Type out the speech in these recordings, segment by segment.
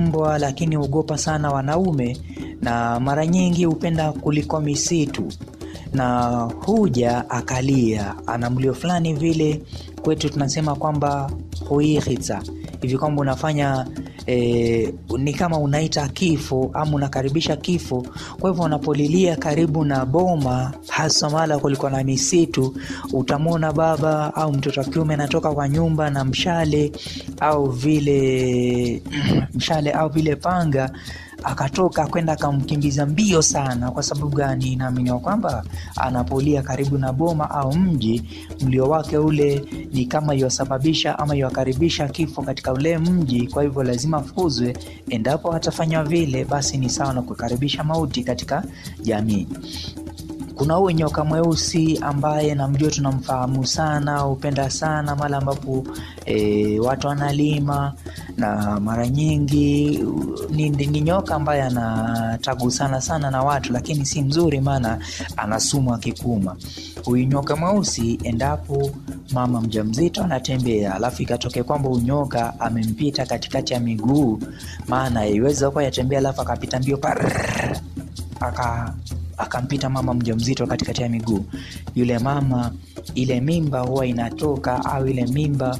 mbwa, lakini huogopa sana wanaume na mara nyingi hupenda kuliko misitu, na huja akalia, ana mlio fulani vile, kwetu tunasema kwamba huihitsa hivi kwamba unafanya e, ni kama unaita kifo ama unakaribisha kifo. Kwa hivyo unapolilia karibu na boma, hasa mahala kulikuwa na misitu, utamwona baba au mtoto wa kiume anatoka kwa nyumba na mshale au vile mshale au vile panga akatoka kwenda akamkimbiza mbio sana. Kwa sababu gani? Naaminiwa kwamba anapolia karibu na boma au mji, mlio wake ule ni kama iwasababisha ama iwakaribisha kifo katika ule mji. Kwa hivyo lazima afukuzwe. Endapo hatafanywa vile, basi ni sawa na kukaribisha mauti katika jamii. Kuna huyu nyoka mweusi ambaye namjua, tunamfahamu sana, hupenda sana mara ambapo e, watu wanalima, na mara nyingi ni, ni nyoka ambaye anatagusana sana na watu, lakini si mzuri, maana ana sumu akikuma. Huyu nyoka mweusi, endapo mama mjamzito anatembea, alafu ikatokea kwamba huyu nyoka amempita katikati ya miguu, maana iweza kuwa yatembea, alafu akapita mbio parrr, aka akampita mama mjamzito katikati ya miguu. Yule mama, ile mimba huwa inatoka au ile mimba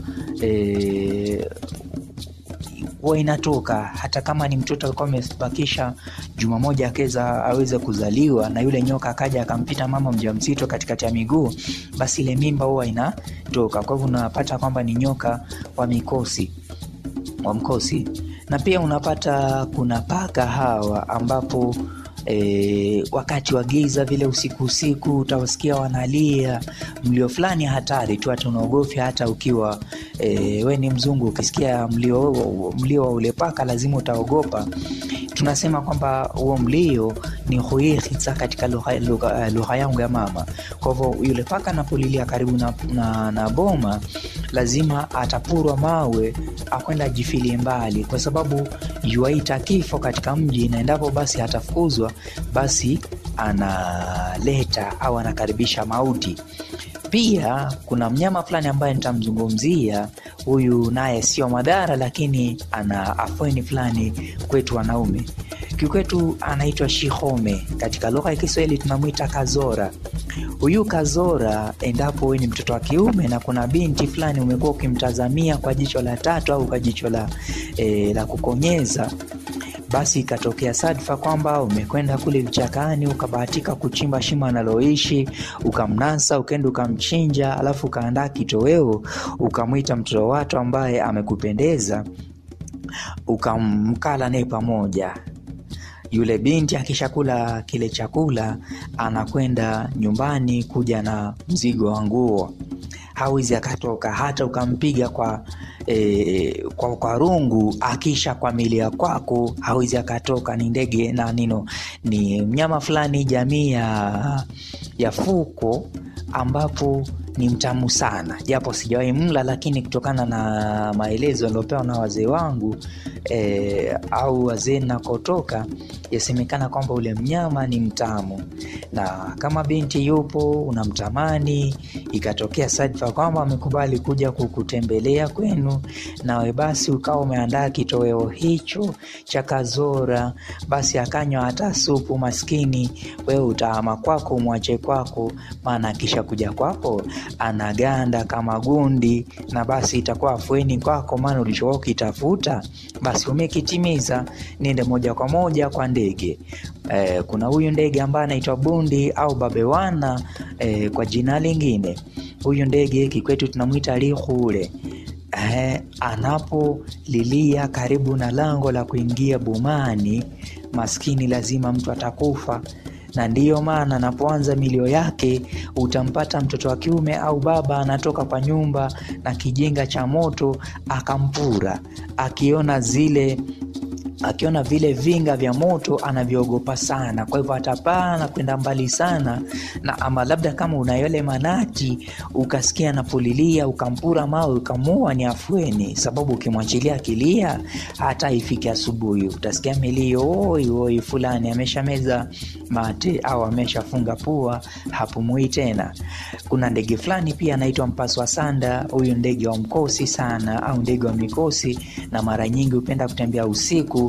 e, huwa inatoka hata kama ni mtoto alikuwa amebakisha juma moja akeza aweze kuzaliwa, na yule nyoka akaja akampita mama mjamzito katikati ya miguu, basi ile mimba huwa inatoka. Kwa hivyo unapata kwamba ni nyoka wa mikosi wa mkosi, na pia unapata kuna paka hawa ambapo E, wakati wa giza vile usiku usiku utawasikia wanalia mlio fulani hatari tu, hata unaogofya hata ukiwa e, we ni mzungu, ukisikia mlio mlio wa ule paka lazima utaogopa. Tunasema kwamba huo mlio ni huihitsa katika lugha yangu ya mama. Kwa hivyo yule paka anapolilia karibu na, na, na boma lazima atapurwa mawe akwenda ajifilie mbali, kwa sababu yuaita kifo katika mji, na endapo basi atafukuzwa basi analeta au anakaribisha mauti. Pia kuna mnyama fulani ambaye nitamzungumzia huyu, naye sio madhara, lakini ana afueni fulani kwetu wanaume. Kikwetu anaitwa shihome, katika lugha ya Kiswahili tunamwita kazora. Huyu kazora, endapo wewe ni mtoto wa kiume na kuna binti fulani umekuwa ukimtazamia kwa jicho la tatu au kwa jicho la, e, la kukonyeza basi ikatokea sadfa kwamba umekwenda kule vichakani ukabahatika kuchimba shimo analoishi ukamnasa, ukaenda ukamchinja, alafu ukaandaa kitoweo, ukamwita mtoto watu ambaye amekupendeza, ukamkala naye pamoja. Yule binti akishakula kile chakula, anakwenda nyumbani kuja na mzigo wa nguo, hawezi akatoka hata ukampiga kwa E, kwa, kwa rungu akisha kwamilia kwako hawezi akatoka. Ni ndege na nino, ni mnyama fulani jamii ya, ya fuko ambapo ni mtamu sana, japo sijawahi mla, lakini kutokana na maelezo yaliopewa na wazee wangu e, au wazee nakotoka, yasemekana kwamba ule mnyama ni mtamu, na kama binti yupo unamtamani, ikatokea sadfa kwamba amekubali kuja kukutembelea kwenu, nawe basi ukawa umeandaa kitoweo hicho cha kazora, basi akanywa hata supu, maskini wewe utaama kwako, umwache kwako, maana akisha kuja kwako anaganda kama gundi, na basi itakuwa afueni kwako, maana ulichokuwa ukitafuta basi umekitimiza. Niende moja kwa moja kwa ndege e, kuna huyu ndege ambaye anaitwa bundi au babewana e, kwa jina lingine. Huyu ndege kikwetu tunamwita lihule. Eh, anapolilia karibu na lango la kuingia bomani, maskini lazima mtu atakufa, na ndiyo maana anapoanza milio yake utampata mtoto wa kiume au baba anatoka kwa nyumba na kijinga cha moto akampura, akiona zile akiona vile vinga vya moto anavyogopa sana, kwa hivyo atapaa na kwenda mbali sana na ama labda kama una yale manati ukasikia anapolilia ukampura mawe ukamua, ni afueni, sababu ukimwachilia akilia hata ifike asubuhi utasikia milio oi oi, fulani ameshameza mate au ameshafunga pua, hapumui tena. Kuna ndege fulani pia anaitwa mpaswa sanda. Huyu ndege wa mkosi sana au ndege wa mikosi, na mara nyingi hupenda kutembea usiku